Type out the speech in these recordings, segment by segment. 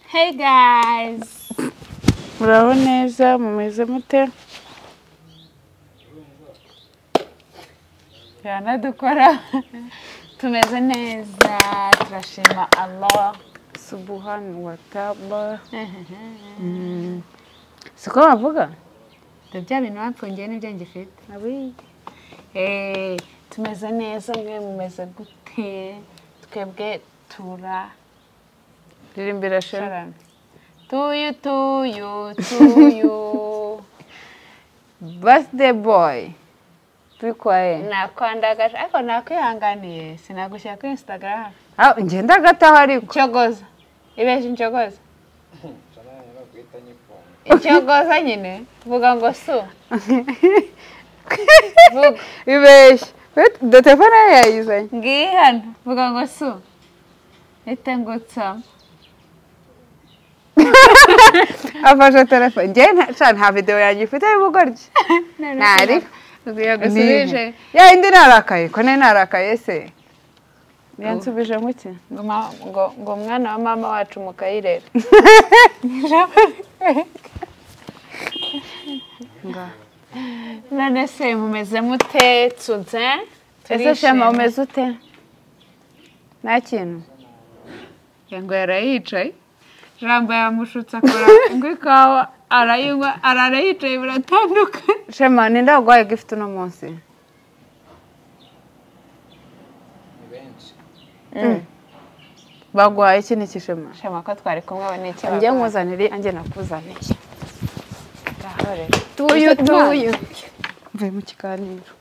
Hey guys! muraho neza mumeze mute turanadukora Tumeze neza, turashima Allah. subuhani wataba siko bavuga Dore bya bintu bapfungiye nibyo ngifite. Eh, tumeze neza, mwe mumeze gute? Twebwe tura ririmbira shara Sharon. Tuyu, tuyu, tuyu. birthday boy turi kwaye Nakwandagaje, ariko nakwihanganiye, sinagushyira kuri Instagram. njye ndagataho ariko Icyogoza. Ibeje incogoza. Icyogoza nyine. Vuga ngo su. Vuga. ibeshya do telefone yayo yayizanye ngiye hano vuga ngo su ete ngo tsama afashe telefone njye nta- sha nta videwo yanjye ufite y'ubugoryi Ntari. yagusubije yayindi narakaye ko nayo narakaye se yansubije mu ki ngo ma- ngo- ngo umwana wa mama wacu mukayirera none se mumeze mute tsunze ese shema umeze ute nta kintu ngo yarayicaye jambo yamushutse akora ngo ikawa arayinywa arara yicaye biratandukanye shema ninde warwaye gifite uno munsi Mm. baguhaye iki ni iki shema shema ko twari kumwe abone icyo njye nkuzanire anjye nakuzaniye bakora tuyu Ufite umwana? tuyu mvuye mu kiganiro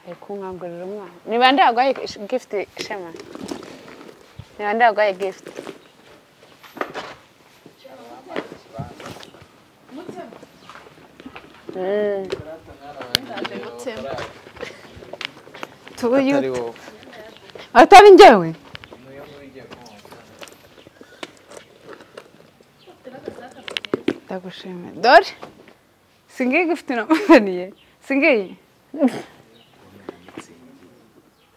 ari kunkangurira umwana ni bande waguhaye gift shema ni bande waguhaye gift Mm. tuyu atari wowe atari njyewe ndagushimiye dore singiye gifite unamuzaniye singiye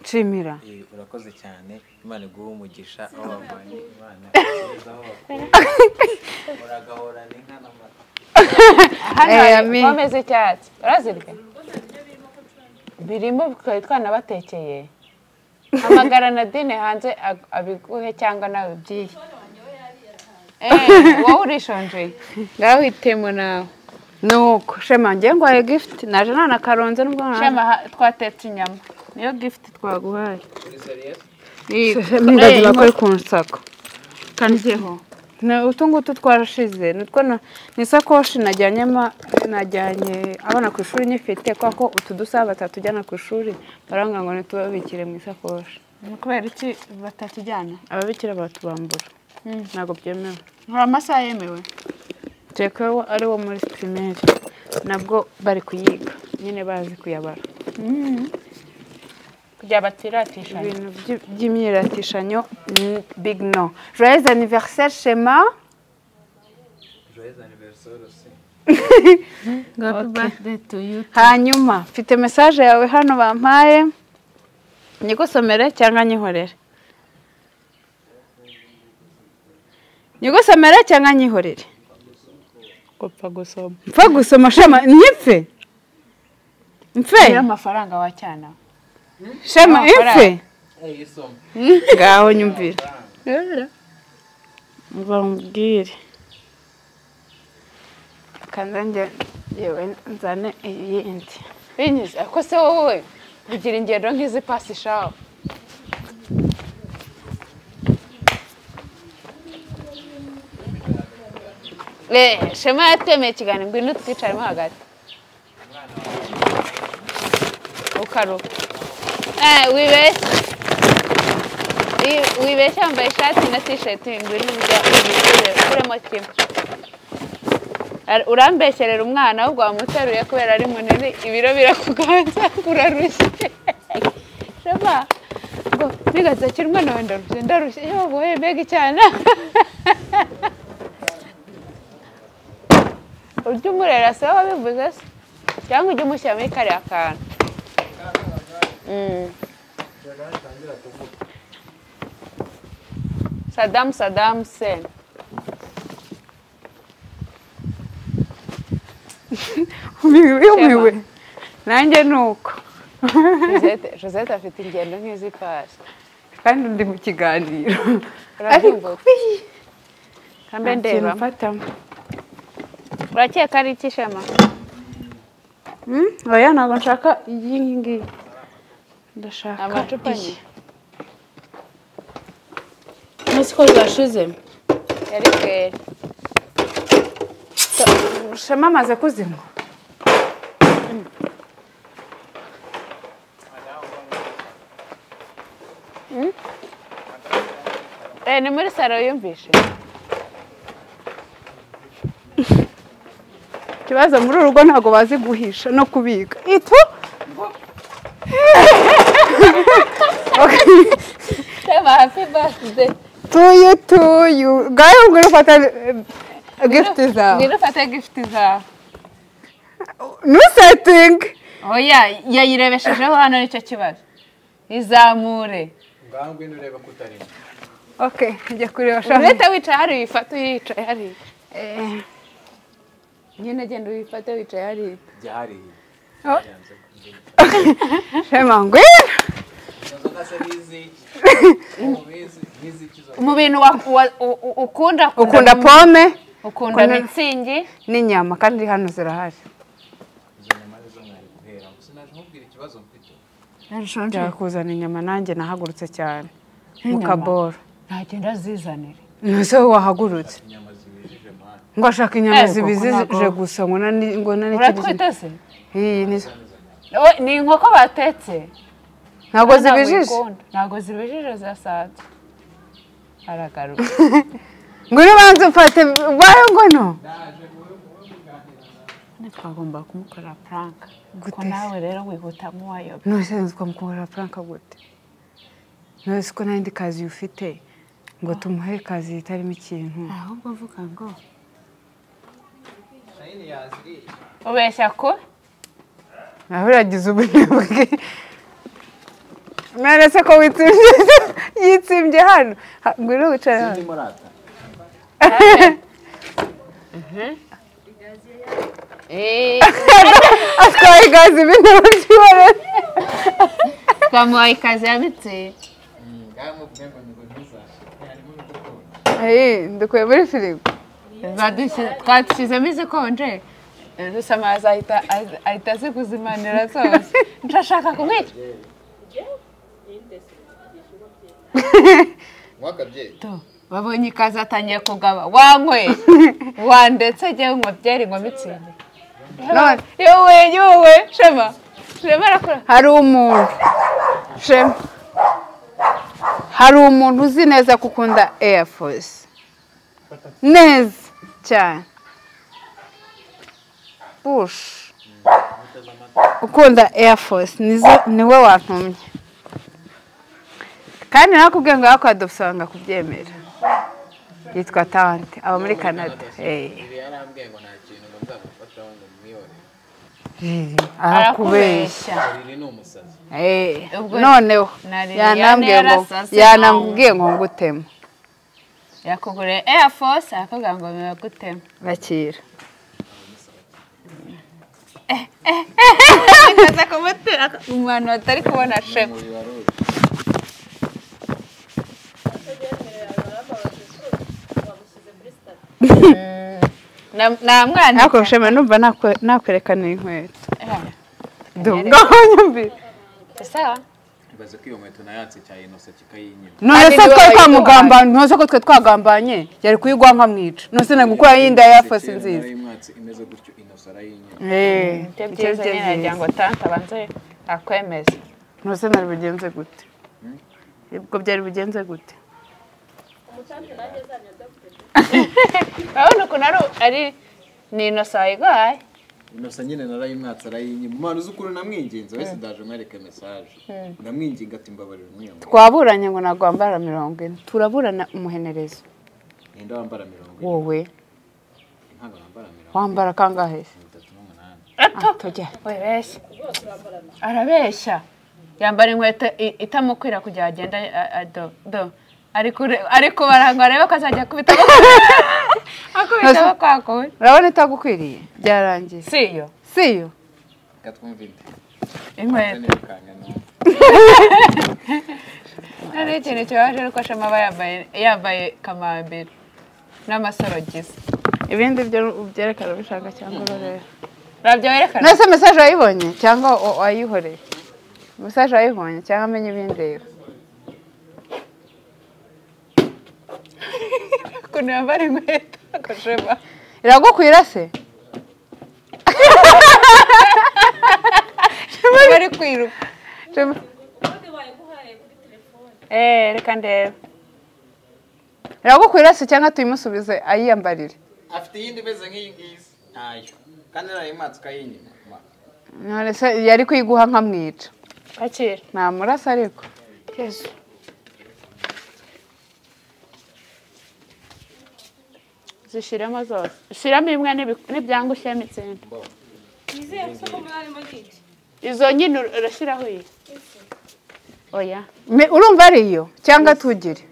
nshimira Eh, urakoze cyane imana iguhe umugisha aho wavanye imana igeze aho wakuye uragahorana inka n'amata hano Eh, hari ami. pome z'icyatsi urazirya birimo bikaba twanabatekeye hamagara nadine hanze ag- abiguhe cyangwa nawe ubyiye Eh, wowe urishonjeye ngaho uhitemo nawe nuko shema njye ngwaye gifuti naje nana karonze nubwo Shema ha- twatetse inyama niyo gift twaguhaye nibagiwe ko ari ku nsako kanizeho utu ngutu twarashize nutwo na- ni isakoshi najyanyemo najyanye abana ku ishuri nyifite kubera ko utu dusaba batatujyana ku ishuri baranga ngo ntitubabikire mu isakoshi ni kubera iki batakijyana ababikira batubambura ntabwo byemewe hari amasaha yemewe kereka ko ari wo muri pirimeri nabwo bari kuyiga nyine bazi kuyabara kugira batiratisha ibintu by- by'imyiratishanya ni big no joyeux anniversaire shema joyeux anniversaire aussi happy birthday to you hanyuma mfite mesaje yawe hano bampaye nyigusomere cyangwa nyihorere nyigusomere cyangwa nyihorere gupfa gusoma mpfa gusoma shema nyipfe mpfe niyo amafaranga wacyana shema impfe Eh, isoma ngaho nyumvira bambwire kanda njye yewe nzane iyindi binyuze ko se wowe ugira ingendo nk'izi pasi shaho Eh, shema yatemeye ikiganiro ngwino twicaremo hagati ukaruka eh wibeshya Wi- wibeshya wambaye ishati na t-shirt ngwino urya uyishyire kuremo kimwe Ar- urambesherera umwana ahubwo wamuteruye kubera ari munini ibiro birakuganza urarushye shema ngo nigazakira umwana wawe ndarushye ndarushye yoboye mbega icyana ujye umurera se wabivuze se cyangwa ujye umushyira muri kariya kantu Mm. sadamu sadamu se yumiwe nanjye ni uko Josette- josette afite ingendo nk'izipasi kandi ndi mu kiganiro urabyumva kambe ntakintu ndeba mfatamo urakeka ari iki shema Mm, oya ntabwo nshaka iyi ngiyi ndashaka amacupa iyi nyine umunsi ko zashize yari kweri shema amaze kuzinywa Eh, ni muri saro yumvishe ikibazo muri uru rugo ntabwo bazi guhisha no kubika itu shema happy birthday tuyu tuyu ngayo mbwira ufata gifuti zawe ngwino ufate gift zawe ntusetinge oya yayirebeshejeho hano nicyo kibazo izamure ngaho ngwino urebe ko utarimo oke njya kureba shema urahita wicaye hariya uyifate uyicaye hariya nyine genda uyifate wicaye hariya jya hariya shema ngwino izo nzoga se ni iziki ubizi ni iziki zo mu bintu wa- wa- u- u- ukunda ukunda pome ukunda ukunda- mitsingi n'inyama kandi hano zirahari izo nyama ni zo mwari guheramo sinaje nkubwira ikibazo mfite njya kuzana inyama nanjye nahagurutse cyane mu kaboro ntagenda azizanire ntuse wahagurutse inyama zibijije mwana ngo ashaka inyama Eh, koko zibizije ntabwo. gusa ngo nani- ngo nani uratwite se iyi ni zo O- ni inkoko batetse Ntabwo ntabwo zibijije uyikunda. ntabwo zibijije zirasanzwe aragaruka ngwino ubanza ufate bayo ngono twagomba kumukora puranka kuko Gute se? nawe rero wihutamo uwayobe ntusenze twamukorera puranka gute ntuzi ko n'indi kazi ufite ngo tumuhe kazi itarimo ikintu ahubwo mvuga ngo shayini yaziriye ubeshya ko nawe uragize ubunebwe none se ko witsimbye yitsimbye hano Ha, ngwino wicare hano zirimo rata atwaye gazi ibintu by'ibarara twamuhaye ikazi ya mitsingi ngaho mubwiye ngo ni ngo ntuzashe harimo ibigori dukuye muri firigo Badushyize- twashyizemo izikonje gusa amazi ahita ahita- ahita zikuzimanira zose ndashaka kumwica wakabyeyi Tu, babonye ikazi atangiye kugaba wanyweye wandetse njyewe ngo byeri ngo mitsingi none yowe yowe shema shema arakora hari umuntu shema hari umuntu uzi neza ko ukunda air force neza cyane bush ukunda air force nizo niwe wantumye kandi nakubwiye ngo yakwaduka usanga kubyemera yitwa tante aba muri canada Eh, ibi yarambwiye ngo nta kintu ngo nzamufataho ngo mwibone arakubeshya riri ni umusazi Eh, Ubwo noneho na Liliane yanambwiye ngo yarasase yanambwiye ngo ngutema yakuguriye air force arakubwira ngo biba gutema bakira akaza kumutera umuntu batari kubona shema uyu wari uri Na- namwandika ariko shema numva nakwe- nakwerekana inkweto Eh, dungaho nyumvira sawa ibaze ko iyo nkweto nayanse cyane inose kikayinyima none Kandi se niwe twe wayiguhaye. twamugambanye ntuze ko twe twagambanye yari kuyigwa nkamwica nose nari gukora yindi ya fasi nziza nayimwatse imeze gutyo inose arayinyima Eh, ibyo icyo byiza nyine byiza. nagira ngo tante abanze akwemeze nose nari bugenze gute ubwo byari bugenze gute urabona ukuntu ari ari ni inosa wayigoye inose nyine narayimwatse arayinyima umwana uzi ukuntu namwinginze wese ndaje mwereke mesaje ndamwinginga ati mbabarira umwiyama twaburanye ngo nagwambara mirongo ine turaburana umuhenerezo ninde wambara mirongo ine wowe ntabwo nambara mirongo wambara kangahe se? itatu n'umunani Ah, tujya wibeshya arabeshya yambara inkweto i- itamukwira kugira ngo agende a- a- do do ari kure- ari kubara ngo arebe ko azajya akubita akubita aho kwakuye urabona itagukwiriye byarangiye si yo si yo katwumvide inkweto noneho ikintu kibabaje nuko ashama aba yambaye yambaye kamambiri n'amasorogisi ibindi byo ubyerekana ubishaka cyangwa urorera ntabyo werekana nese mesaje wayibonye cyangwa wa- wayihoreye mesaje wayibonye cyangwa amenye ibindeba ukuntu yambara inkweto agashema iragukwira se bari kwiruka Shema. eee reka ndebe iragukwira se cyangwa tuyimusubize ayiyambarire afite iyindi imeze nk'iyi ngiyi ntayo kandi urayimatse ukayinyima none se yari kuyiguha nkamwica kwakira namurasa ariko yesu zishyiremo zose ushyiramo imwe n'ibi- n'ibyangu ushyiramo itsinda Nizeye ko mwari mugiye. izo nyine ur- urashyiraho iyi oya Me- urumva ari iyo cyangwa tugire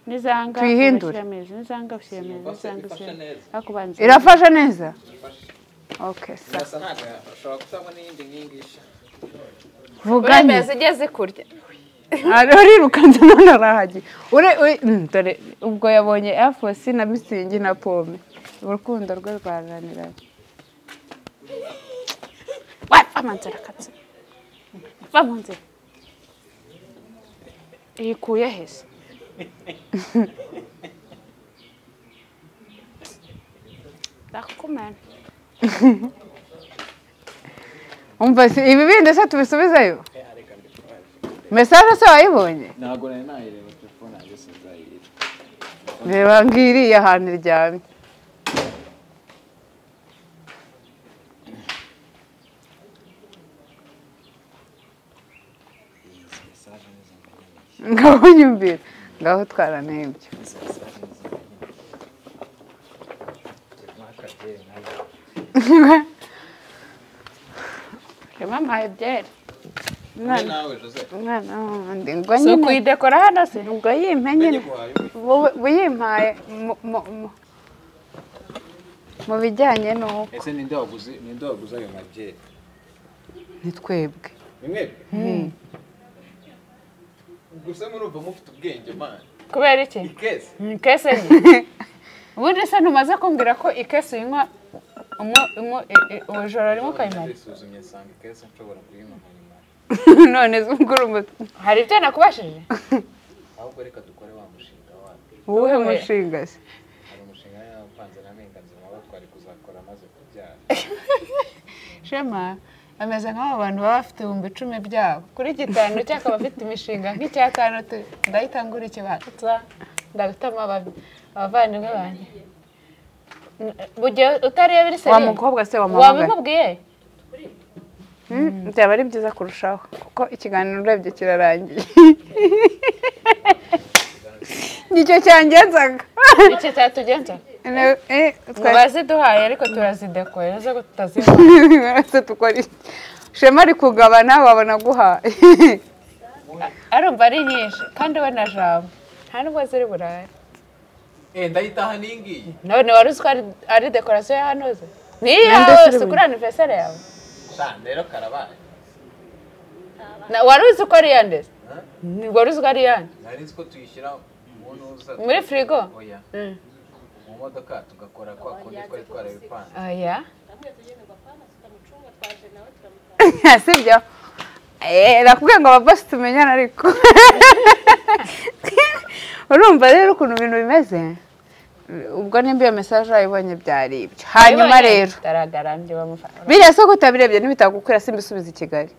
n'izanga Tuyihindure. ushyiramo izi n'izanga ushyiramo izi n'izanga ushyiramo izi ariko ubanza irafashe neza oke sa birasa ntabwo ushobora kutabona iyindi nk'iyi ngiyi vugane zijya zikurya Ari- arirukanze none arahagiye ure ure- mm, dore ubwo yabonye airfosi na misingi na pome urukundo rwe rwaraniranye va mu nzira katsi va mu nzira ikuye heza ndakumena umva si ibi bindi se tubisubizeyo mesaje se wayibonye ntabwo nari nayireba telefone yanjye sinzayireba reba ngiriya ahantu iryamye izi mesaje ni izo mbonye ngaho nyumvira ngaho twaranebye izi mesaje ni izo mbonye turimo akabyeri nawe reba mpaye byeri wowe nawe jose umwana wundi ngo si nyine ukuyidekora hano se ubwo yimpe nyine guhaye wowe buyimpaye mu- mu- mu- mu bijyanye n'uko ese ninde waguze ninde waguze ayo mabyeri ni twebwe bimwe gusa murumva mufite ubwenge mani kubera iki ikese ikese ubundi se ntumaze kumbwira ko ikese uyinywa umu- umu- i- i- ubujoro rimwe ukayimara isuzumye nsanga ikese nshobora kuyinywa nkayimara none se ubwo uri umuti hari ibyo nakubashije ahubwo reka dukore wa mushinga wacu uwuhe Uwuhe? mushinga se hari umushinga yapanze na mpinganzima wo twari kuzakora amaze kubyara shema ameze nk'abo bantu baba bafite ibihumbi icumi byabo kuri gitanu cye akaba afite imishinga nk'icyatanu ndahita ngura ikibanza ndahitamo ababi- abavandimwe banjye mu gihe utareba iri wa seriye mukobwa se wamuhamagara wabimubwiye Mm, byaba ari byiza kurushaho kuko ikiganiro urebye kirarangiye nicyo cyangenzaga icyo cyatugenza Ne- eh, twari- mubaziduhaye ariko turazidekora nizo ngo tutazinywa Ese dukora iki? shema ari kugabana wabona aguhaye arumva ari nyinshi kandi we na jambo nta nubwo ziri burare eh ndayitaha n'ingiyi none wari uzi ko ari- ari dekorasiyo ya hano ze niyo Ninde yose usirimu? kuri anniversary yawe sha rero karabaye Na- wari uzi ko ari yande se? Ni- wari uzi ko ari yande nari nzi ko tuyishyira uwo n'uza muri firigo oya Mm. mu modoka tugakora kwa kundi twari twarabipanze oya sibyo Eh, nakubwiye ngo ababosi tumenyana ariko urumva rero ukuntu ibintu bimeze ubwo nimba iyo mesaje wayibonye byari ibyo hanyuma Wabibonye? rero Daragaramye bamufata biriya se ko utabirebye ntibitagukwira simba isubiza i kigali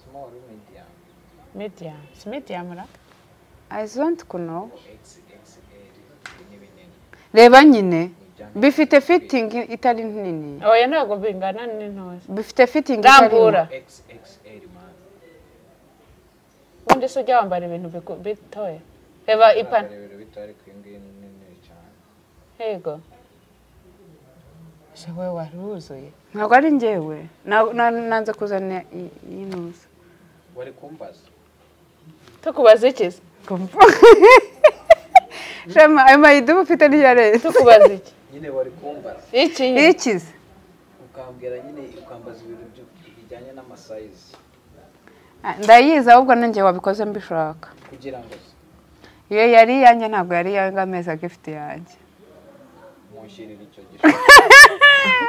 small media medium medium ra i don't know xxl n'ibinini reba nyine bifite fitingi itari nini oya ntabwo bingana n'intozi bifite fitingi itari rambura xxl man ubundi se ujya wambara ibintu biku- bitoya reba ipantaro ibintu bito ariko iyi ngiyi ni nini cyane yego ese wowe wari wuzuye ntabwo ari njyewe Na- na- nanze kuzana i- iyinuza wari kumbaza tukubaza iki se Kumva. shema ayo mayidubu ufite niyo areze tukubaza iki nyine wari kumbaza iki ikize ukambwira nyine ukambaza ibintu byo- bijyanye n'amasayizi Ah, ndayizi ahubwo nanjye wabikoze mbishaka kugira ngo iyo yari iyanjye ntabwo yari iyanjye amezi agifite iyanjye munshyirire icyo gishushanyo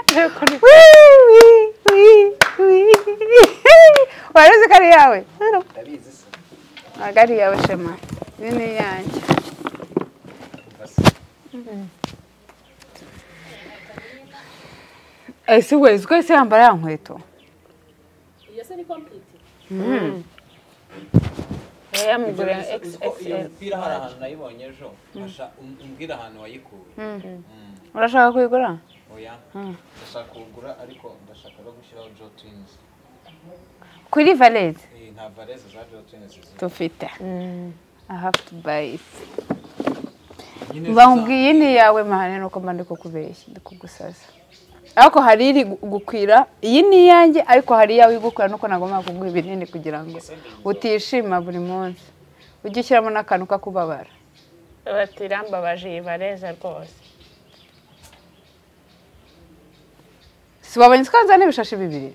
wari uzi ko ari iyawe ndabizi se ntabwo ari iyawe shema iyi ni iyanjye basi ese we uzi ko ese yambara ya nkweto Iyo se ni kompiyuta yamugura Uzi ko iyo xxl mupira hari ahantu nayibonye ejo asha- um- umbwira ahantu wayikuye Mm. urashaka kuyigura oya ndashaka kuwugura ariko ndashaka no gushyiraho jo twins kuri valete Eh, nta valese za jo twins ziri dufite i have to buy it Nyine mbabwira iyi ni iyawe mahane nuko mba ndi kukubeshya ndi kugusaza ariko hari iri gu- gukwira iyi ni iyanjye ariko hari iyawe igukwira nuko nagomba kuguha ibinini kugira ngo utishima buri munsi ujye ushyiramo n'akantu kakubabara bati irambabaje iyi bareza rwose si wabonye twanzana ibishashi bibiri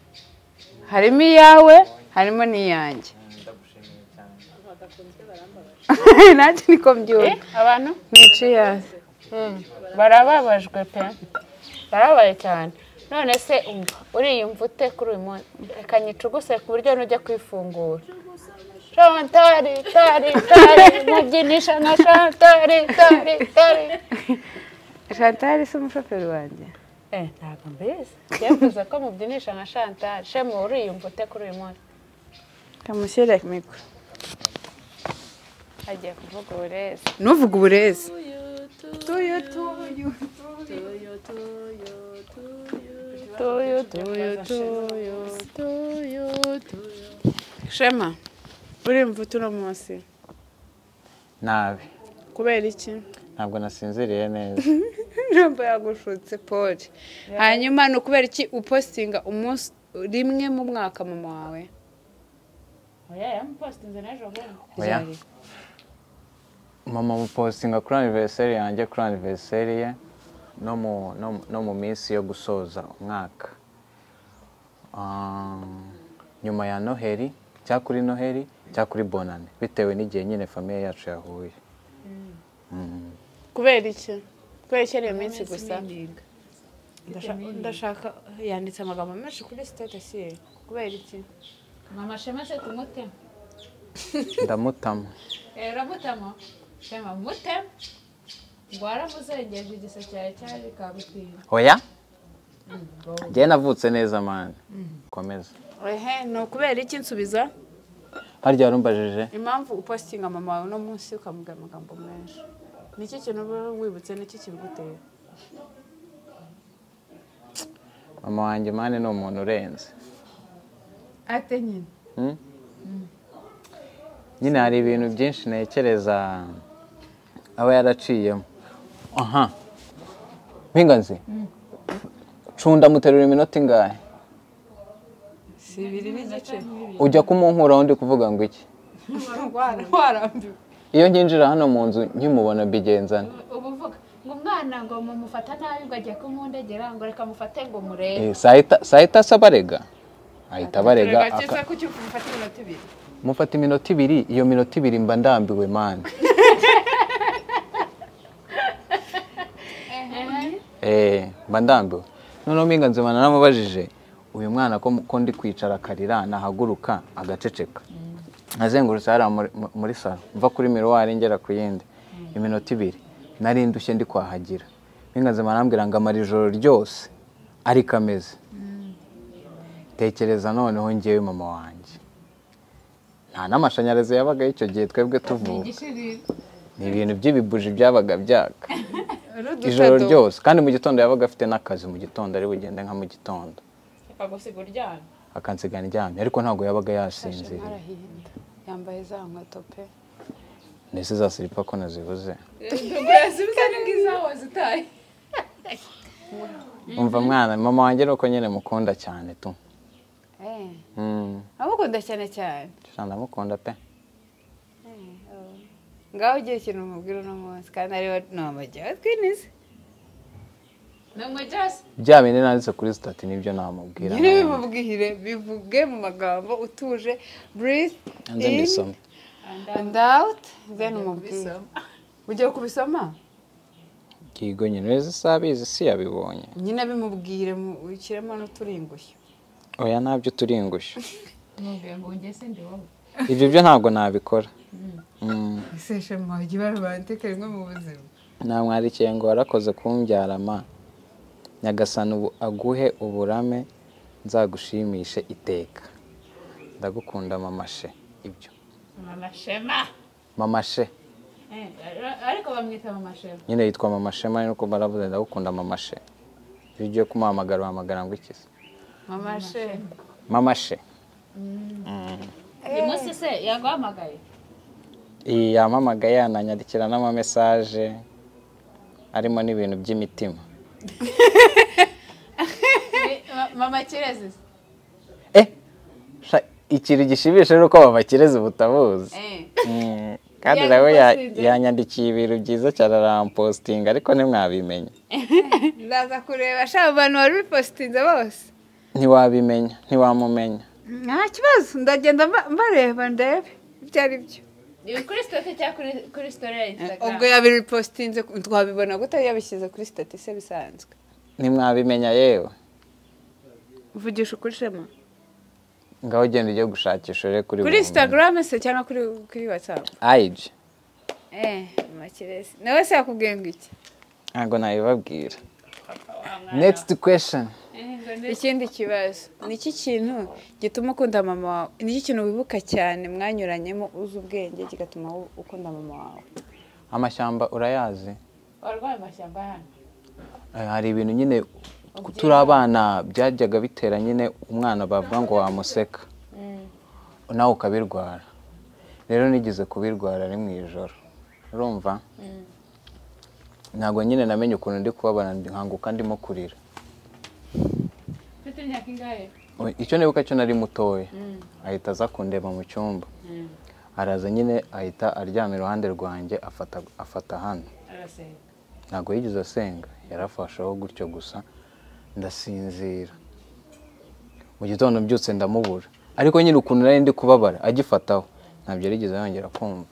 harimo iyawe harimo n'iyanjye Mm, ndagushimiye cyane nanjye niko mbyumva abantu nica iyaze barababajwe pe barabaye cyane none se umva uriyumva ute kuri uyu munsi reka nyicuguse ku buryo nujya kwifungura shantari tari tari mubyinisha nka shantari tari tari shantari si umushoferi wanjye Eh, ntabwo mbizi yavuze ko mubyinisha nka shantari shemu uriyumva ute kuri uyu munsi kamushyire mikoro agiye kuvuga uburezi ntuvuge uburezi tuyu tuyu tuyu tuyu tuyu shema urimva utuno munsi nabi kubera iki ntabwo nasinziriye neza ntabwo yagushutse paul hanyuma ni ukubera iki upositinga umunsi rimwe mu mwaka mama wawe oya yamupositinze n'ejo bundi Oya. Ryari? mama mupositinga kuri aniveriseri yanjye kuri aniveriseri ye no mu no mu- no mu minsi yo gusoza umwaka Ah, nyuma ya noheli cyangwa kuri noheli cyangwa kuri bonane bitewe n'igihe nyine famiye yacu yahuye Mm. kubera iki kubera iki ari iyo minsi gusa Ndashaka- ndashaka yanditse amagambo menshi kuri sitatasi ye kubera iki mama shema se tumutema ndamutama ramutamo shema mutema ngo waramuzengeje igiseke cyawe cyari kagutira oya njyewe navutse neza mani komeza ehe ni ukubera iki nsubiza harya warumbajije impamvu upositinga mama wawe uno munsi ukamubwira amagambo menshi ni iki kintu uba wibutse n'iki kibigutera mama wanjye mani ni umuntu urenze ate nyine Mm? nyine hari ibintu byinshi ntekereza aba yaraciyemo aha mpinganzi cunda muterura iminota ingahe si ibiri n'igice ujya kumunkuraho ndi kuvuga ngo iki warambiwe iyo nginjira hano mu nzu nkimubona mbigenzana ubu uvuga ngo umwana ngo mumufata nabi ngo ajye kumundegera ngo reka mufate ngo murebe Eh, sahita sahita asa abarega ahita abarega aka- ko ufata iminota ibiri mufata iminota ibiri iyo minota ibiri mba ndambiwe mani Eh, mba ndambiwe noneho mpinganzima naramubajije uyu mwana ko ko ndi kwicara akarira nahaguruka agaceceka nazengurutse hariya muri- mu- muri saro mva kuri miruwari ngera ku yindi iminota ibiri nari ndushye ndi kwahagira mpinganzima arambwira ngo amara ijoro ryose ariko ameze tekereza noneho ngewe mama wanjye nta n'amashanyarazi yabagaho icyo gihe twebwe tuvuka ni ibintu by'ibibuji byabaga byaka ijoro ryose kandi mu gitondo yabaga afite n'akazi mu gitondo ari bugende nka mu gitondo akagusiga uryamye akansiga ndyamye ariko ntabwo yabaga yasinziriye arahinda yambaye za nkweto pe ndetse za siripa ko nazibuze umva mwana mama wanjye ni uko nyine mukunda cyane tu eee Mm, amukunda cyane cyane sha ndamukunda pe ngaho ugiye ikintu umubwira uno munsi kandi ariwe ni amajya twinize ni umujyasi bya bindi nanditse kuri sitati nibyo namubwira nyine bimubwire bivuge mu magambo utuje breathe hanze ndisoma and out then umubwire ugiye kubisoma kigo nyine wese sabizi si yabibonye nyine bimubwire mu- ushyiremo n'uturingushyo oya ntabyo turi ingushyu ntumbwira ngo ngese ndi wowe ibyo byo ntabwo nabikora Mm, ese shema ikibazo banteka rimwe mu buzima namwarikiye ngo warakoze kumbyara ma nyagasani ubu aguhe uburame nzagushimishe iteka ndagukunda mamashe ibyo mama shema mamashe Eh, ariko bamwita mama shema nyine yitwa mamashe mani nuko baravuze ndagukunda mamashe iyo ugiye kumuhamagara uhamagara ngo iki se mama shema mamashe uyu munsi se yaguhamagaye iyi yamamagaye yananyandikira n'amamesaje arimo n'ibintu by'imitima Eh, ma- mama kirezi se? eh sha, ikintu gishimishije ni uko babakireze ubutabuzi Eh. Mm, kandi Yaje nawe ya- kubasinzira. yanyandikiye ibintu byiza cyane arampositinga ariko ntimwabimenya ndaza kureba shaba abantu bari bipositinze bose ntiwabimenya ntiwamumenya nta kibazo ndagenda mba- mbareba ndebe ibyo ari byo ni kuri sitoke cyangwa kuri- kuri sitore ya ubwo instagram yabipositinze twabibona gute yabishyize kuri sitati se bisanzwe ntimwabimenya yewe mvugisha ukuri shema ngaho ugenda ugiye gushakisha ure kuri kuri bumenye. instagram se cyangwa kuri kuri whatsapp Ayiji. eh makiresi nawe se yakubwiye ngo iki ntabwo nabibabwira next question ikindi kibazo ni iki kintu gituma ukunda mama wawe ni iki kintu wibuka cyane mwanyuranyemo uzi ubwenge kigatuma wo- ukunda mama wawe amashyamba urayazi warwaye amashyamba hano Eh, hari ibintu nyine turi abana byajyaga bitera nyine umwana bavuga ngo wamuseka nawe ukabirwara rero nigeze kubirwara ari mu ijoro urumva ntabwo nyine namenye ukuntu ndi kubabara nkanguka ndimo kurira ufite imyaka ingahe O- icyo nibuka cyo nari mutoya ahita aza kundeba mu cyumba araza nyine ahita aryama iruhande rwanjye afata afata hano arasenga ntabwo yigeze asenga yarafasheho gutyo gusa ndasinzira mu gitondo mbyutse ndamubura ariko nyine ukuntu nari ndi kubabara agifataho ntabyo yarigeze yongera kumva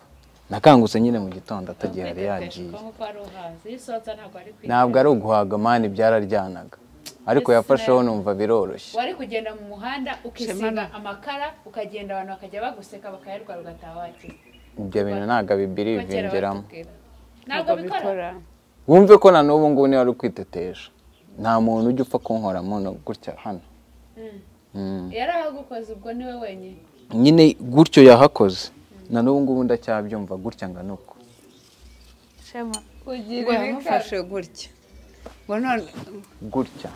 nakangutse nyine mu gitondo atagiye yari yagiye kuko ari uhazi iyo usohotse ntabwo ari kwiga ntabwo ari uguhaga mani byararyanaga ariko yafasheho numva biroroshye wari kugenda mu muhanda ukisiga amakara ukagenda abantu bakajya baguseka bakayarwara ugataha wakize ibyo bintu ntabwo bibiri Kuko kera bivingeramo batubwira. ntabwo bikora wumve ko na n'ubu ngubu niba ari kwitetesha nta muntu ujya upfa kunkora muno gutya hano Mm. yarahagukoze ubwo ni we wenyine nyine gutyo yahakoze na n'ubu ngubu ndacyabyumva gutya nga nuko shema ngo kugira yamufashe gutya ngo none gutya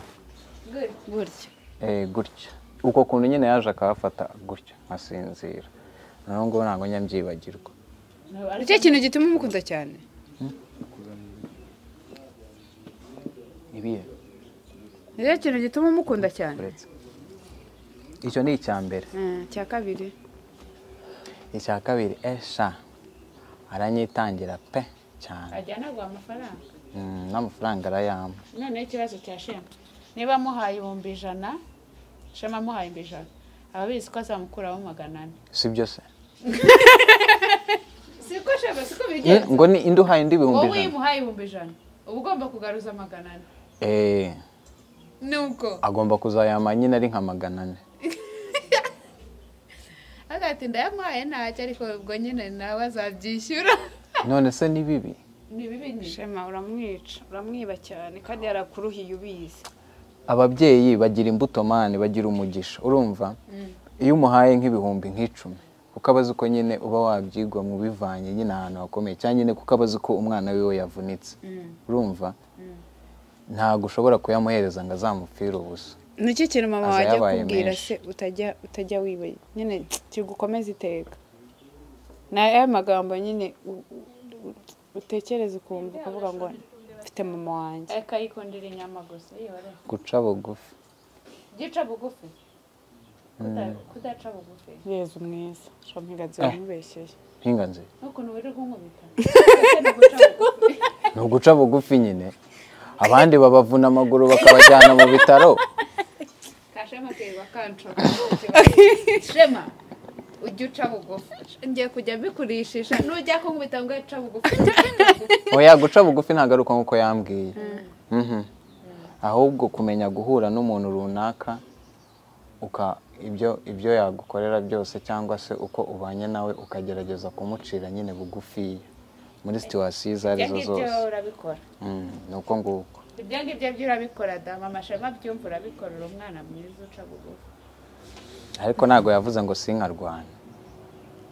Good. gutya eh, gutya uko kuntu nyine yaje akahafata gutya nkasinzira na n'ubu ngubu ntabwo njya mbyibagirwa nicyo kintu gituma umukunda cyane ibihe nicyo kintu gituma umukunda cyane uretse icyo ni icya mbere Eh, cya kabiri icya kabiri esha aranyitangira pe cyane ajya anaguha amafaranga Mm, n'amafaranga arayampa noneho ikibazo cya shema niba amuhaye ibihumbi ijana shema amuhaye ibihumbi ijana aba abizi ko azamukuraho magana ane si byo se siko shema siko Eh, bigenza ngo ni indi uhaye indi ibihumbi wowe iyo ijana umuhaye ibihumbi ijana uba ugomba kugaruza magana ane Eh, nuko agomba kuzayama nyine ari nka magana ane agatinda yamuhaye ntacyo ariko ubwo nyine nawe azabyishyura none se ni bibi ni bibi ni shema uramwica uramwiba cyane kandi yarakuruhiye ubizi ababyeyi bagira imbuto mani bagira umugisha urumva iyo umuhaye nk'ibihumbi nk'icumi kuko aba azi ko nyine uba wabyigwa mu bivanye nyine ahantu hakomeye cyangwa nyine kuko aba azi ko umwana wiwe yavunitse urumva ntabwo ushobora kuyamuhereza ngo azamupfire ubusa ni iki kintu mama Aza wajya yabaye akubwira menshi. se utajya utajya wibaye nyine kigukomeza iteka ni aya magambo nyine u- u- utekereza ukumva ukavuga ngo mfite mama wanjye akayikundira inyama gusa yiyore guca bugufi gica bugufi Kuda- kudaca bugufi yezu mwiza shomigazi wamubeshyeye nkinganzi n'ukuntu wirirwa unkubita Ese ni uguca bugufi ni uguca bugufi nyine abandi babavuna amaguru bakabajyana mu bitaro kashema keba kanco shema ujya uca bugufi ngiye kujya mbikurishisha nujya kunkubita ngo uca bugufi oya guca bugufi ntabwo ari uko nk'uko yambwiye Mhm. ahubwo kumenya guhura n'umuntu runaka uka ibyo ibyo yagukorera byose cyangwa se uko ubanye nawe ukagerageza kumucira nyine bugufiya muri situwasiyo izo ari ibyo zo ngibyo zose urabikora Mm, ni uko nguko ibyo ngibyo byo urabikora da mama shema byumva urabikorera umwana mwiza uca bugufi ariko ntabwo yavuze ngo sinkarwana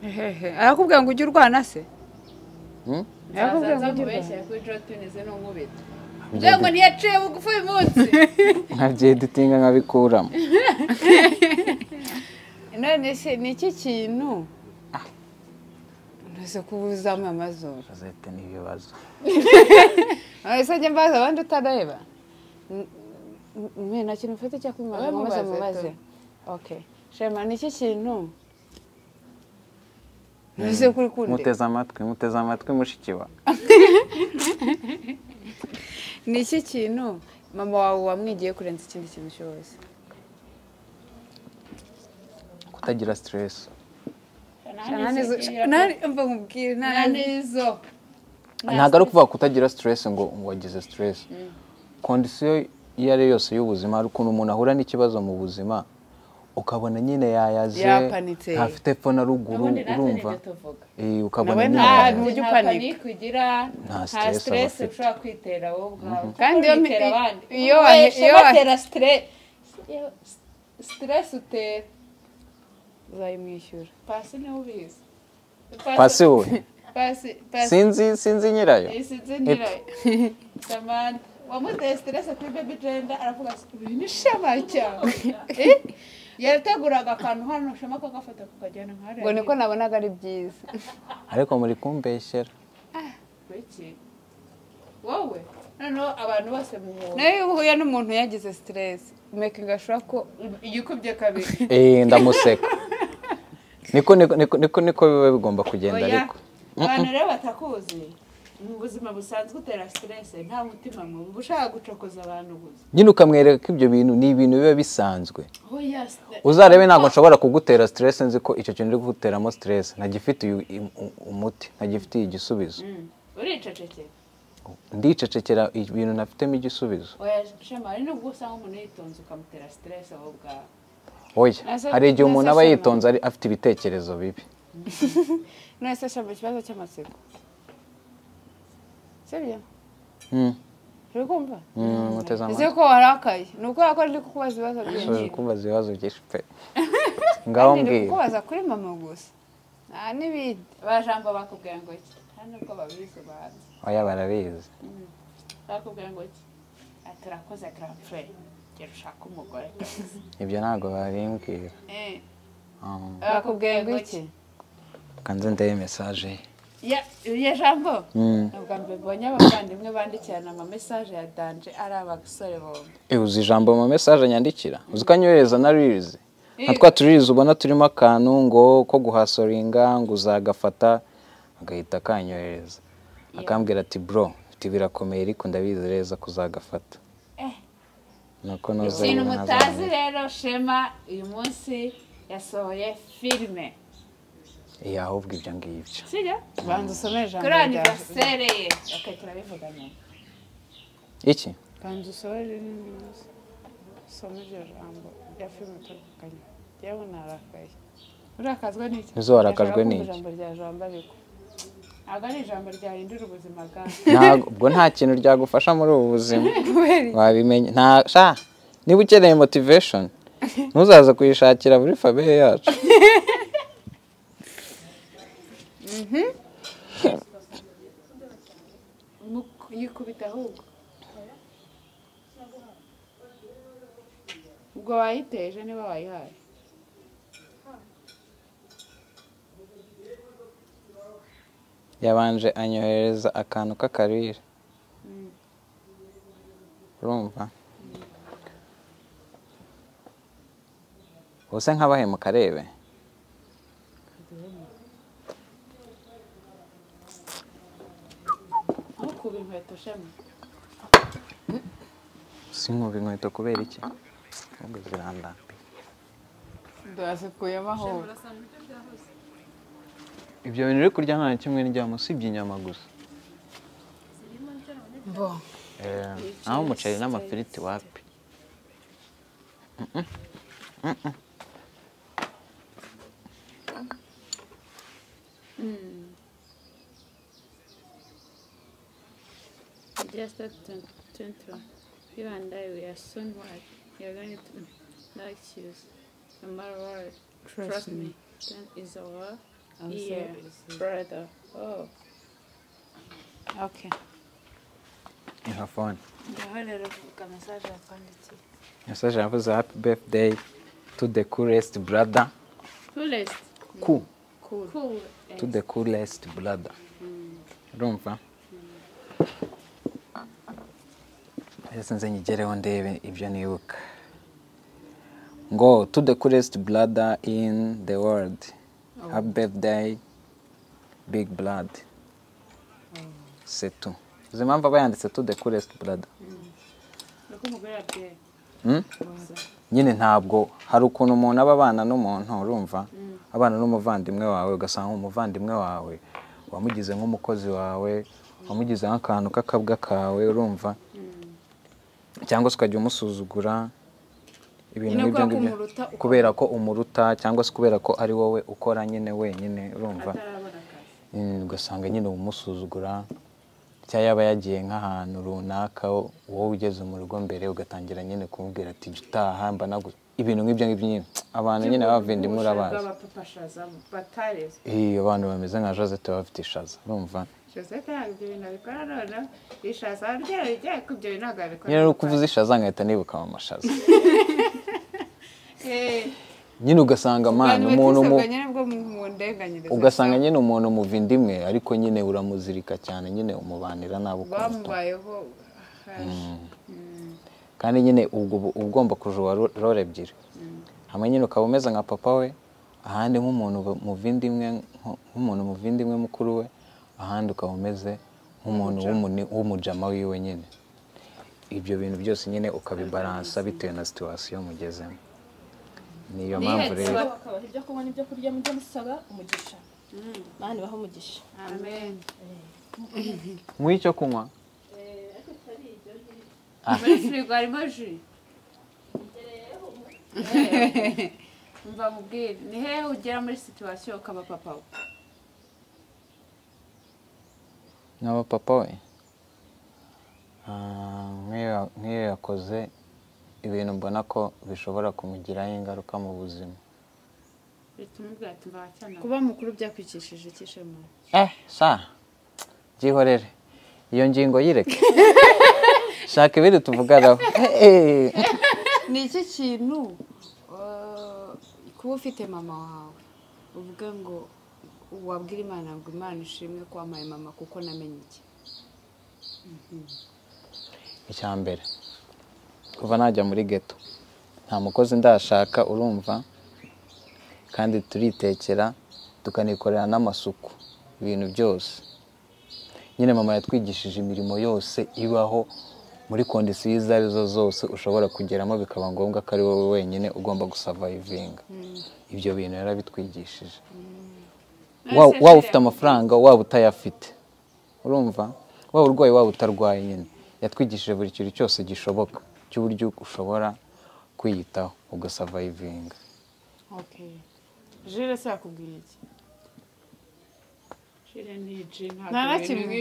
hehe arakubwira ngo ujye urwana se Mm? arakubwira ngo nzaza ujye urwana mubeshyira kuri jotuni ze n'unkubita ngira ngo ntiyaciye bugufi uyu munsi nkabyeditinga nkabikuramo none se ni iki kintu ntuze kubuzamo amazuru azahita n'ibibazo ese njye mbaza abandi utareba mwe nta kintu mfite cyo kwimubaza Oya, mubaze mubaze, mubaze tu. okay shema ni iki kintu ntuze kuri kundi muteze amatwi muteze amatwi mushikiwa ni iki kintu mama wawe wamwigiye kurenza ikindi kintu cyose kutagira stress mva nkubwire nanizo ntabwo ari ukuvuga kutagira stress ngo ngo wagize stress kondisiyo iyo ari yo yose y'ubuzima hari ukuntu umuntu ahura n'ikibazo mu buzima ukabona nyine yayaze Yapanitse. ntafite fo na ruguru urumva Eh, ukabona Nawe nyine nta- yayaze. ujye nta upanika. panike ugira Nta nta stress aba stress afite. ushobora kwitera wowe ubwawe Kandi iyo- Witera abandi. iyo- Wowe iyo- shema tera stress stress utera uzayimwishyura pasi niwe ubizi pasi we pasi pasi sinzi sinzi nyirayo isi zinira samantha wamuteye stress kuri baby genda aravuga ati uyu ni shema cyane Eh? yateguraga akantu hano shema kakafata kukajyana nka ngo niko nabonaga ari byiza ariko muri kumbeshyera Kuki? wowe noneho abantu bose muhura nawe iyo uhuye n'umuntu yagize siteresi mekinga ashobora ko igikubye kabiri Eh, ndamuseka niko niko- niko niko niko biba bigomba kugenda Oya, ariko abantu rero batakuzi mu buzima busanzwe utera siteresi nta mutima mubi uba ushaka gucokoza abantu gusa nyine ukamwereka ko ibyo bintu ni ibintu biba bisanzwe oya uzarebe ntabwo nshobora kugutera stress nzi ko icyo kintu uri guteramo stress ntagifitiye u- i- u- umuti ntagifitiye igisubizo uricecekera ndicecekera ibintu ntafitemo igisubizo oya shema hari n'ubwo usanga umuntu yitonze ukamutera siteresi aho bwawe oya Nasa- hari igihe umuntu aba nasashema. yitonze ari- afite ibitekerezo bibi none se ashaka ikibazo cy'amatsiko sibyo Mm, uri kumva mm, muteze ese amatwi ko warakaye ni ukubera ko ndi kukubaza ibibazo byinshi Ushobora kubaza ibibazo byinshi pe ngaho kandi ndi mbwira kukubaza kuri mama gusa nta n'ibindi abajambo bakubwira ngo iki hano uko babizi bazi oya barabizi bakubwira ngo iki Ati, "Urakoze garafure gera ushake umugore ibyo ntabwo babimbwira Eh, Um, bakubwiye ngo iki kanze ndebe mesaje ye Ya- ya jambo Mm. ubwa mbere mbonye abavandimwe bandikirana ama message ya danje ari abasore bombi Eh, uzi ijambo mu mesaje nyandikira uzi ko anyohereza na ririzi nka twa turirizi ubona turimo akantu ngo ko guhasoringa ngo uzagafata agahita akanyohereza akambwira ati bro mfite birakomeye ariko ndabizi neza kuzagafata Eh. nuko nuze ikintu rero mutazi ntazamenya. rero shema uyu munsi yasohoye filime Eh, ahubwo ibyo ngibyo sibyo banza usome ijambo kuri rya aniversere ye bakahita babivuga nyuma iki banza usome rinini gusa usome iryo jambo rya filime utandukanye yewe narakaye urakazwe n'iki Ese warakajwe Ndashaka n'iki? kumva ijambo rya jambo ariko ntabwo ari ijambo ryarindira ubuzima bwawe Ntabwo- ubwo nta kintu ryagufasha muri ubu buzima kubera wabimenya nta sha niba ukeneye motivation ntuzaze kuyishakira muri famille yacu Mu- yikubita ahubwo ubwo wayiteje niba wayihaye yabanje anyohereza akantu k'akarire urumva ubuse nk'abahemuka arebe ntukuba inkweto shema sinkuba inkweto kubera iki ahubwo zirandambiye ndazikuyemo aho ibyo bintu uri kurya nta na kimwe ndyamo usibye inyama gusa mbo Eh, naho umuceri n'amafiriti wapi Just up to Central. You and I, we are soon wide. You're going to like shoes. No matter what, trust, me. Then is our ear, brother. Oh. okay iha fone ngaho rero vuga mesaje yakwandikiye yasaje yavuze hapi befudeyi tu de kuresiti burada Coolest. ku Cool. Cool. tu de kuresiti burada urumva rero nze nyigereho ndebe ibyo nibuka ngo tu de kuresiti burada ini de worudi hapi befudeyi bigi buradi setu izi mpamvu aba yanditse tu de kuresiti burada Look umugore yabwiye. Mm? nyine ntabwo hari ukuntu umuntu aba abana n'umuntu urumva abana n'umuvandimwe wawe ugasanga umuvandimwe wawe wamugize nk'umukozi wawe wamugize nk'akantu k'akabwa kawe urumva cyangwa se ukajya umusuzugura ibintu Nyine kubera nk'ibyo ko ngibyo umuruta ukora. kubera ko umuruta cyangwa se kubera ko ari wowe ukora nyine wenyine urumva Mm, ugasanga nyine umusuzugura cyangwa yaba yagiye nk'ahantu runaka wowe ugeze mu rugo mbere ugatangira nyine kumubwira ati jya utaha mba nagu ibintu nk'ibyo ngibyo nyine abantu nyine bavindimwe urabazi abapapashazamu batarezi iyo abantu bameze nka josette baba bafite ishaza urumva joseph ntabwo ibyo bintu abikora noneho ishaza ryarajyaye ku ibyo bintu ntabwo abikora nyine uri kuvuza ishaza nkahita nibuka amashaza Eh, nyine ugasanga ubwa amana nyuma umuntu mu twisabwa nyine bwo mu mu ndenganyirizo ugasanga nyine umuntu muvindi imwe ariko nyine uramuzirika cyane nyine umubanira nabi ukuntu bamubayeho haje. kandi nyine ubwo uba ugomba kujura role ebyiri hamwe nyine ukaba umeze nka papa we ahandi nk'umuntu bu- muvindimwe nko- nk'umuntu muvindimwe mukuru we ahandi ukaba umeze nk'umuntu w'umuni- w'umujama wiwe nyine ibyo bintu byose nyine ukabibaransa bitewe na situwasiyo mugezemo niyo mpamvu rero bakabaha ibyo kunywa n'ibyo kurya mujye musaba umugisha mani baho umugisha amen nk'icyo kunywa muri firigo harimo ji Eh, mva mubwire ni hehe ugera muri situwasiyo ukaba papa we nk'aba papa we ah, nk'iyo- nk'iyo yakoze ibintu mbona ko bishobora kumugiraho ingaruka mu buzima bituma ubwira ati mva cyane Kuba mukuru byakwicishije ikishemo. eh sa byihorere iyo ngingo yireke shaka ibiri tuvuganaho Eh, eh. ni iki kintu eh, kuba ufite mama wawe uvuga ngo wabwira imana ngo imana ishimwe ko wampaye mama kuko namenye iki icya mbere kuva najya muri geto nta mukozi ndashaka urumva kandi turitekera tukanikorera n'amasuku ibintu byose nyine mama yatwigishije imirimo yose ibaho muri kondisiyo izo ari zo zose ushobora kugeramo bikaba ngombwa ko ari wowe wenyine ugomba gusavayivinga ibyo bintu yarabitwigishije Wa- waba ufite amafaranga waba utayafite urumva waba urwaye waba utarwaye nyine yatwigishije buri kintu cyose gishoboka cy'uburyo ushobora kwiyitaho ugasavayivinga jire se yakubwiye iki Shire ni ji nta na kimwe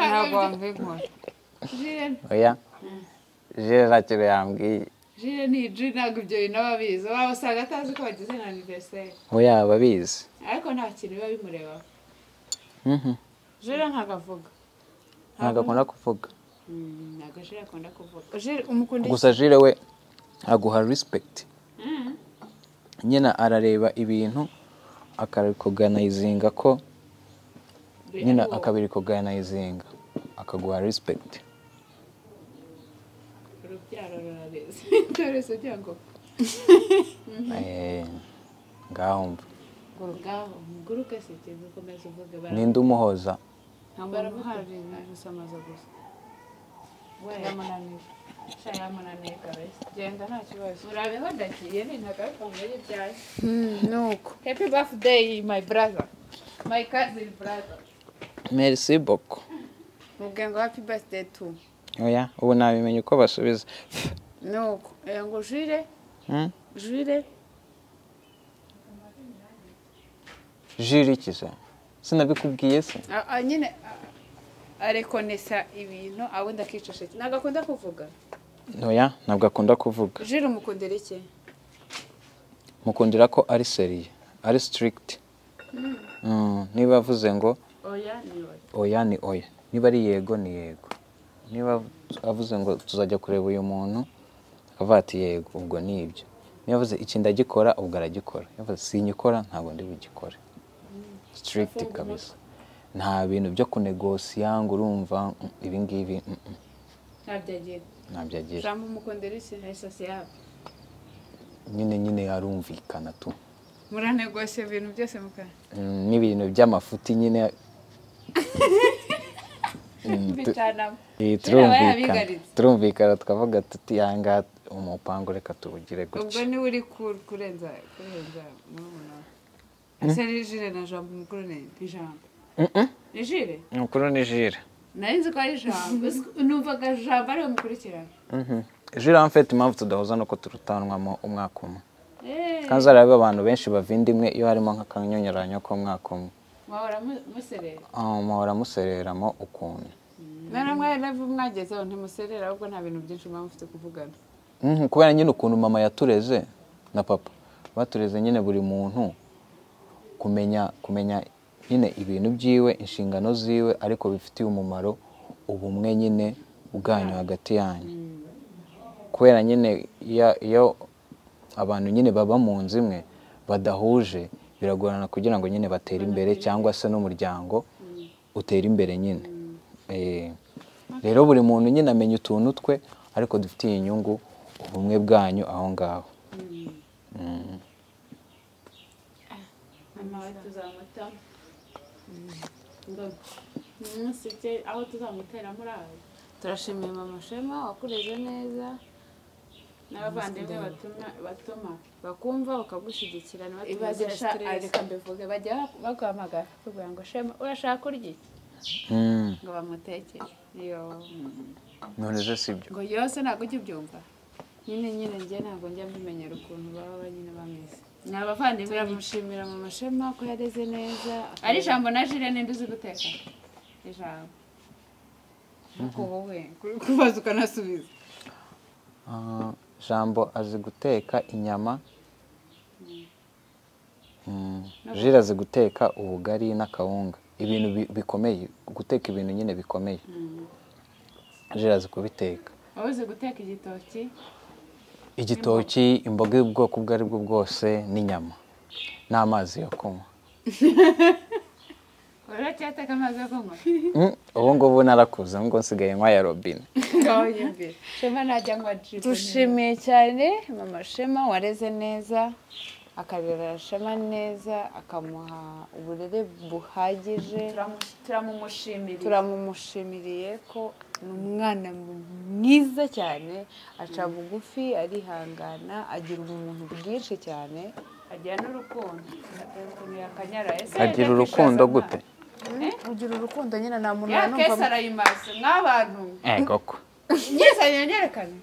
ntabwo wabinkora oya jire nta kintu yambwiye jire ni ji ntabwo ibyo bintu aba abizi waba usanga atazi ko bagize na aniveriseri oya ababizi ariko nta kintu biba bimurebaho Mhm. jire ntabwo avuga ntabwo akunda kuvuga Mm, ntabwo jire akunda kuvuga jire umukunda iki gusa jire we aguha rispegiti nyine arareba ibintu akabikoganayizinga ko nyine akabirikoganayizinga akaguha rispegiti urubyaro rurabizi byoroshye ugira ngo Eh, ngaho mva ngo ngaho muguruke se cyangwa ukomeze uvuge bara ninde umuhoza nta muntu uhari gusamaza gusa baramunanira genda nta kibazo urabeho ndagiye ni ntagakomeye y'ibyaye nuko happy birthday my brother my cousin brother merisi boko mubwira ngo happy birthday tu oya ubu ntabimenye uko basubiza nuko eh, ngo jure Hmm? jure jiri ikiza sinabikubwiye se A- a- nyine a- arekonesa ibintu abundi akiceceka ntabwo akunda kuvuga oya ntabwo akunda kuvuga jure umukundira iki mukundira ko ari seriye ari sitirigiti niba avuze ngo oya ni oya oya ni oya niba ari yego ni yego niba avuze ngo tuzajya kureba uyu muntu akavuga ati yego ubwo ni ibyo niba avuze iki ndagikora ubwo aragikora Niba avuze sinyikora ntabwo ndi bugikore sitirigiti kabisa nta bintu byo kunegosiya ngo urumva mm, ibi ngibi mm, mm, ntabyo agira ntabyo agira jambo umukundira iki esasi yabo nyine nyine arumvikana tu muranegose ibintu byose mukara Mm, n'ibintu by'amafuti nyine Mm, tu- bitanamo Eh, Kera bari turumvikana abigarizi. turumvikana tukavuga tuti yanga umupangu reka tuwugire ubwo gutya niwe uri ku- kurenza kurenza murumuna wawe ese ni jire na jambo umukuru ni ni jambo ni jire umukuru ni jire nari nzi ko ari jambo numvaga jambo ariwe mukurikirana Mhm. jire amfite impamvu tudahuza nuko turutanwamo umwaka umwe Eh, kandi zarabiba abantu benshi bavinde imwe iyo harimo nk'akanyonyoranyo k'umwaka umwe wahora mu- muserera Ah, muhora musereramo ukuntu none mwaravu mwagezeho ntimuserera ahubwo nta bintu byinshi muba mufite kuvugana Mhm, kubera nyine ukuntu mama yatureze na papa batureze nyine buri muntu kumenya kumenya nyine ibintu byiwe inshingano ziwe ariko bifitiye umumaro ubumwe nyine bwanyu hagati yanyu kubera nyine iyo- iyo abantu nyine baba mu nzu imwe badahuje biragorana kugira ngo nyine batere imbere cyangwa se n'umuryango utere imbere nyine Eh, rero buri muntu nyine amenya utuntu twe ariko dufitiye inyungu ubumwe bwanyu aho ngaho Mm. mama we tuzamuta ngo ntusige aho tuzamutera muri aho turashimiye mama shema wakureze neza n'abavandimwe batuma batuma bakumva bakagushigikira ibaze sha ntibatubazira reka mbivuge bajya baguhamagara bakubwira ngo shema urashaka kurya iki Mm. ngo bamutekere iyo none se si byo ngo yose ntabwo ujya ubyumva nyine nyine njye ntabwo njya mbimenyera ukuntu baba nyine bameze ni abavandimwe turamushimira mama shema ko yareze neza ari ijambo na jire ninde uzi guteka ijambo nuko wowe ku- kubaza ukanasubiza Ah, jambo azi guteka inyama Mm, jire azi guteka ubugari n'akawunga ibintu bi- bikomeye guteka ibintu nyine bikomeye jire azi kubiteka wowe uzi guteka igitoki igitoki imboga y'ubwoko ubwo ari bwo bwose n'inyama n'amazi yo kunywa uracyateka amazi yo kunywa Mm, ubu ngubu narakuze ngo nsigaye nywa ya robine gahonye imbere shema najya anywa jibu dushimiye cyane mama shema wareze neza akarera shema neza akamuha uburere buhagije turamumushimira turamumushimiriye ko ni umwana mwiza cyane aca bugufi arihangana agira ubumuntu bwinshi cyane agira n'urukundo ukuntu yakanyara ese agira urukundo gute ugira urukundo nyine nta muntu ya kesi arayimaze nk'abantu Eh, koko nyesanye nyerekane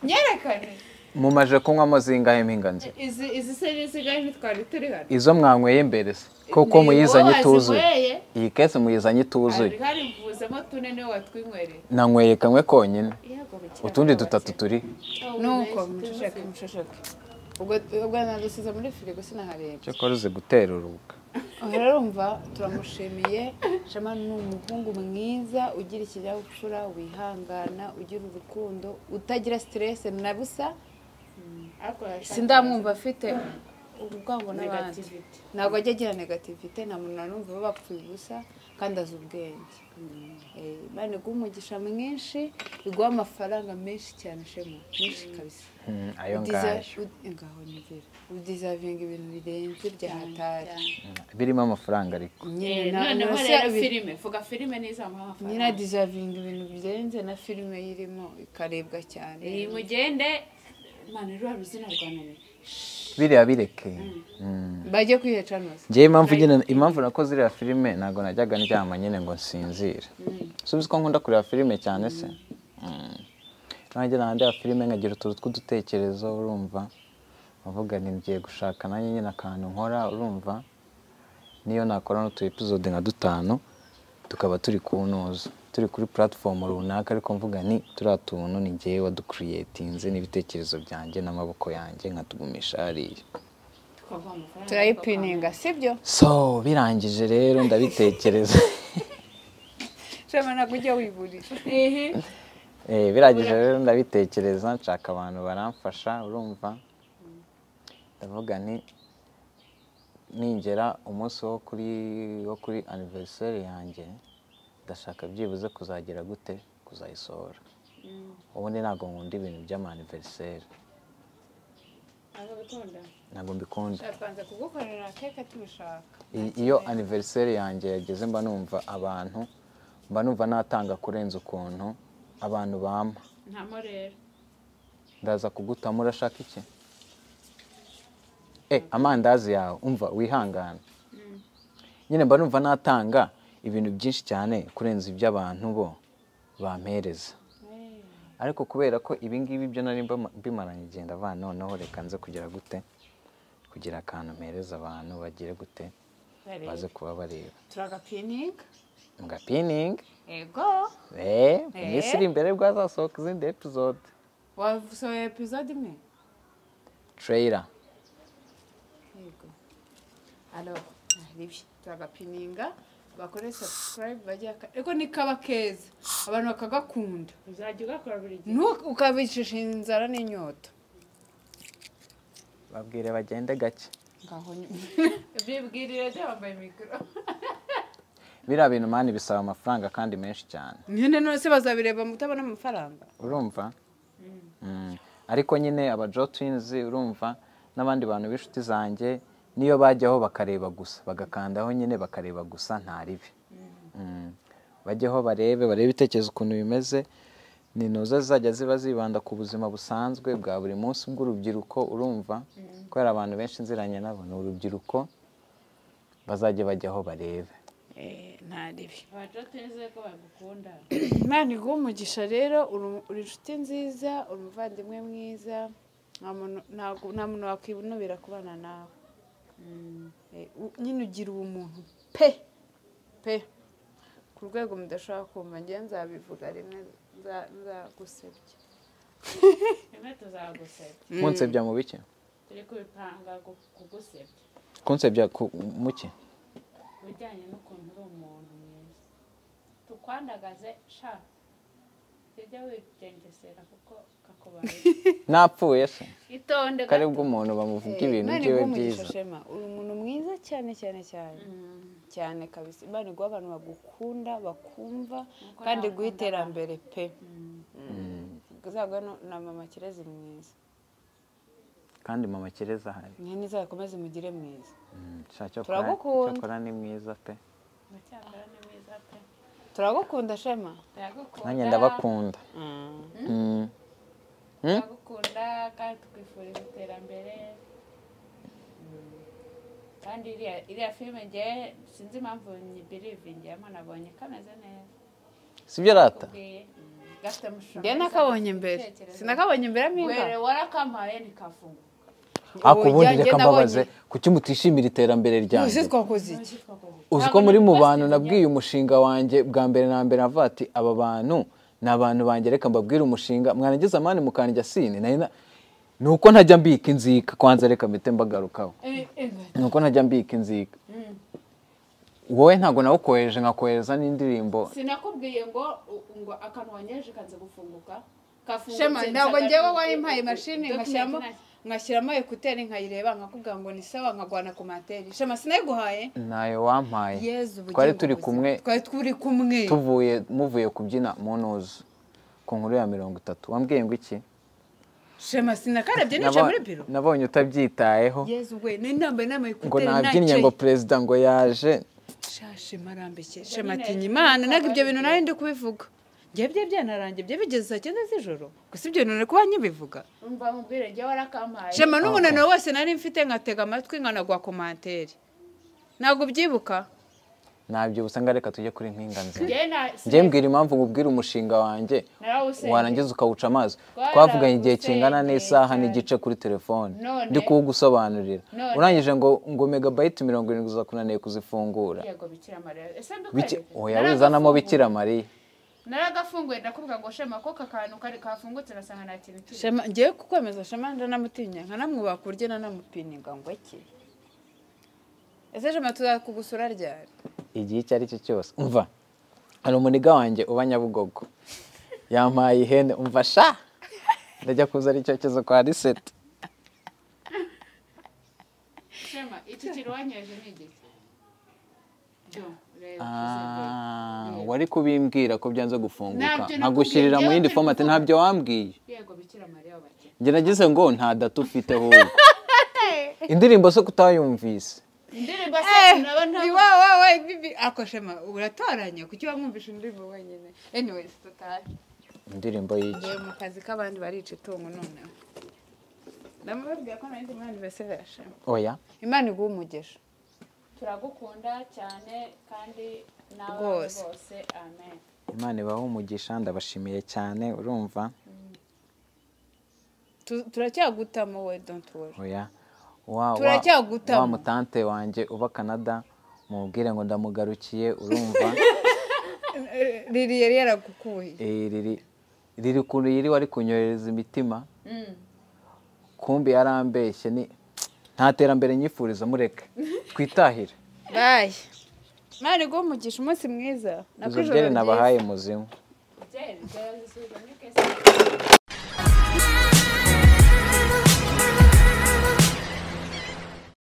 nyerekane mumaje kunywamo zingahe mpinganzi izi izi se n'isigaye ntitwari turi hano izo mwanyweye mbere se kuko Ni muyizanye wowe ituzuye wazinyweye. iyi kese muyizanye hari ituzuye hari mvuzemo tune niwe watwinywereye nanyweye kamwe konyine utundi dutatu turi nuko muceceke muceceke ubwo ubwo nadusize muri firigo sinahareba cyakora uzi gutera urubuga Aha urumva turamushimiye shema ni umuhungu mwiza ugira ikinyabupfura wihangana ugira urukundo utagira siteresi na busa sindamwumva afite ubu bwabo n'abandi negativite ntabwo ajya agira negativite nta muntu na n'umwe uba bapfuye ubusa kandi azi ubwenge Eh, imana iguha umugisha mwinshi iguha amafaranga menshi cyane shema menshi kabisa Mm, ayo Udiza- ngayo ud- ngaho ni vera udizavinga ibintu birenze bya hatari birimo amafaranga ariko nyine na- noneho na se rero abi- filime vuga filime n'izamuha nyine amafaranga adizavinga ibintu birenze na filime yirimo ikarebwa cyane iyi mugende mani ruriya ruzina rwa nani biriya bireke Mm. bajye kwihecanoza njyewe impamvu nyine impamvu nakoze iriya filime ntabwo najyaga ndyama nyine ngo nsinzire subizi ko nkunda kureba filime cyane se Mm. nanjye nahandi ya filime nkagira utuntu tw'udutekerezo urumva nkavuga ni ngiye gushaka nanjye nyine akantu nkora urumva niyo nakora n'utu episode nka dutanu tukaba turi ku ntuza turi kuri platform runaka ariko mvuga ni turiya tuntu ni ngewe wadukiriyetinze n'ibitekerezo byanjye n'amaboko yanjye nkatugumisha hariya tukavuga amafaranga turayipininga sibyo so birangije rero ndabitekereza shema ntabwo ujya wiburira Eh, birangije rero ndabitekereza nshaka abantu baramfasha urumva ndavuga nti ningera umunsi wo kuri wo kuri aniveriseri yanjye ndashaka byibuze kuzagira gute kuzayisohora ubundi ntabwo nkunda ibintu by'amaniveriseri ntabwo bikunda ntabwo mbikunda turapanze kugukorera keke tubishaka I- iyo aniveriseri yanjye yageze mba numva abantu mba numva natanga kurenza ukuntu abantu bampa ntamo rero ndaza kugutamo urashaka iki e amandazi yawe umva wihangana nyine mba numva natanga ibintu byinshi cyane kurenza iby'abantu bo bampereza ariko kubera ko ibi ngibi byo nari mbama- mbimaranye igihe ndavuga noneho reka nze kugira gute kugira akantu mpereza abantu bagire gute baze kuba bareba turagapininga mugapiningi ego eee iminsi iri imbere bwazasohoka izindi episode wasohoye epizode imwe treyira yego alo ribi turagapininga bakore subscribe bajya ego ni kaba keza abantu bakagakunda uzajya ugakora buri gihe ntu ukabicisha inzara n'inyota babwire bagende gake ngaho byibwirire byambaye mikoro biriya bintu mani bisaba amafaranga kandi menshi cyane nyine nose bazabireba mutabona amafaranga urumva Mm. ariko nyine aba twins urumva n'abandi bantu b'inshuti zanjye niyo bajyaho bakareba gusa bagakandaho nyine bakareba gusa nta ribi Mm. bajyaho barebe barebe ibitekerezo ukuntu bimeze ni noza zizajya ziba zibanda ku buzima busanzwe bwa buri munsi bw'urubyiruko urumva kubera abantu benshi nziranye nabo ni urubyiruko bazajya bajyaho barebe nta ribi abajoteze ko bagukunda imana iguha umugisha rero uri- uri inshuti nziza uri umuvandimwe mwiza nta muntu- ntago- nta muntu wakwinubira kubana nawe Eh, u- nyine ugira ubumuntu pe pe ku rwego mudashobora kumva njye nzabivuga rimwe nza- nzagusebya rimwe tuzagusebya munsebya mu bike turi kubipanga gu- kugusebya kunsebya ku muke ibijyanye n'ukuntu uri umuntu mwiza tukwandagaze sha ujya wigengesera kuko kakubaye napfuye se itonde kare umuntu bamuvuga ibintu Imana byiwe iguha umugisha, byiza Shema. uri umuntu mwiza cyane cyane cyane cyane kabisa imana iguha abantu bagukunda bakumva kandi iguha iterambere pe uzagwa na mama kirezi mwiza kandi mama kireza ahari mwene izakomeze umugire mwiza Mm, sha cyokora- Turagukunda. cyokora ni mwiza pe amacyambara ni meza pe turagukunda shema ndagukunda nanjye ndabakunda Mm. Mm? ndagukunda kandi tukwifuriza iterambere Mm. kandi iriya iriya filime ngewe sinzi impamvu nyibirivingiyemo nabonye kameze neza sibyo rata kubwiye Mm. gafite amashusho njye meza, nakabonye gafite imbere ibitekerezo. sinakabonye imbere were mpinga warakampaye nikafunga ako ubundi reka mbabaze kuki mutishimira iterambere ryanjye uzi twakoze iki uzi ko muri mu bantu nabwiye umushinga wanjye bwa mbere na mbere avuga ati aba bantu ni abantu banjye reka mbabwire umushinga mwarangiza mani mukanjya sine nari na- ni uko ntajya mbika inzika kwanza reka mpite mbagarukaho ni uko ntajya mbika inzika wowe ntabwo nawukohereje nkakohereza n'indirimbo sinakubwiye ngo u- ngo akantu wanyereje kanze gufunguka shema ntabwo ngewe wayimpaye imashini document nkashyiramo ntazi. nkashyiramo ekuteri nkayireba nkakubwira ngo ni sawa nkagwana ku materi shema sinayiguhaye ntayo wampaye yezu ubugingo twari turi buzima. kumwe twari turi kumwe tuvuye muvuye kubyina mu ntuzu ku nkuru ya mirongo itatu wambwiye ngo iki shema sinakarebye nicaye Nabo- muri biro nabonye utabyitayeho yezu we nari nambaye inama ngo ekuteri nabyinnye ngo perezida ngo yaje shashe marambike shema ati nyimana ntabwo ibyo bintu nari ndi kubivuga njye bye byanarangiye byo bigeze saa cyenda z'ijoro gusa ibyo bintu nari kuba nkibivuga umva mubwire njye warakampaye shema n'umunaniro wose nari mfite nkatega amatwi nkanagwa komantere ntabwo ubyibuka nabyibusa ngo reka tujye kuri mpinga nzima njye na njye mbwira impamvu ngubwira umushinga wanjye narawusengeye. warangiza ukawuca amazi Twarawusengeye twavuganye igihe kingana n'isaha cyane. n'igice kuri telefone None? ndi kuwugusobanurira None? urangije ngo ngo megabayiti mirongo irindwi uzakunaniye kuzifungura yego bikira mariya ese Bike- mbikwereke oya wizanamo bikira mariya naragafunguye ndakubwira ngo shema ko aka kantu kari kafungutse nasanga nta kintu kiri shema ngewe kukwemeza shema ndanamutinya nkanamwubaha ku buryo nanamupininga ngo ake ese shema tuzakugusura ryari igihe icyo ari cyo cyose umva hari umuniga wanjye uba nyabugogo yampaye ihene umva sha ndajya kuza ari icyokezo kwa riseti shema iki kirwanyeje ni igiki byo reba Ah, wari kubimbwira ko byanze gufunguka Ntabyo nkagushyirira mu yindi nakubwiye, fomati ntabyo wambwiye yego bikira mariya wabakira njye nagize ngo nta data ufite ahubwo indirimbo zo kutayumvise indirimbo se naba ntabwo ako shema uratoranya kuki wamwumvisha indirimbo wenyine anyways tutahe indirimbo y'iki Njyewe mu kazi k'abandi barica itungo noneho ndamubabwira ko nanjye imana ibasera shema oya imana iguha umugisha turagukunda cyane kandi nawe Rwose. bose amen imana ibahe umugisha ndabashimiye cyane urumva Tu- turacyagutamo we don't worry oya wa wa- Turacyagutama. wa mutante wanjye uba kanada mubwire ngo ndamugarukiye urumva riri yari yaragukuye Eh, riri riri kuntu yiri wari kunyohereza imitima kumbi yarambeshye ni nta terambere nyifuriza mureke twitahire bayi imana iguha umugisha umunsi mwiza izo nakwijoro byeri ryiza. nabahaye muzimu byeri byari zisubiza muri kese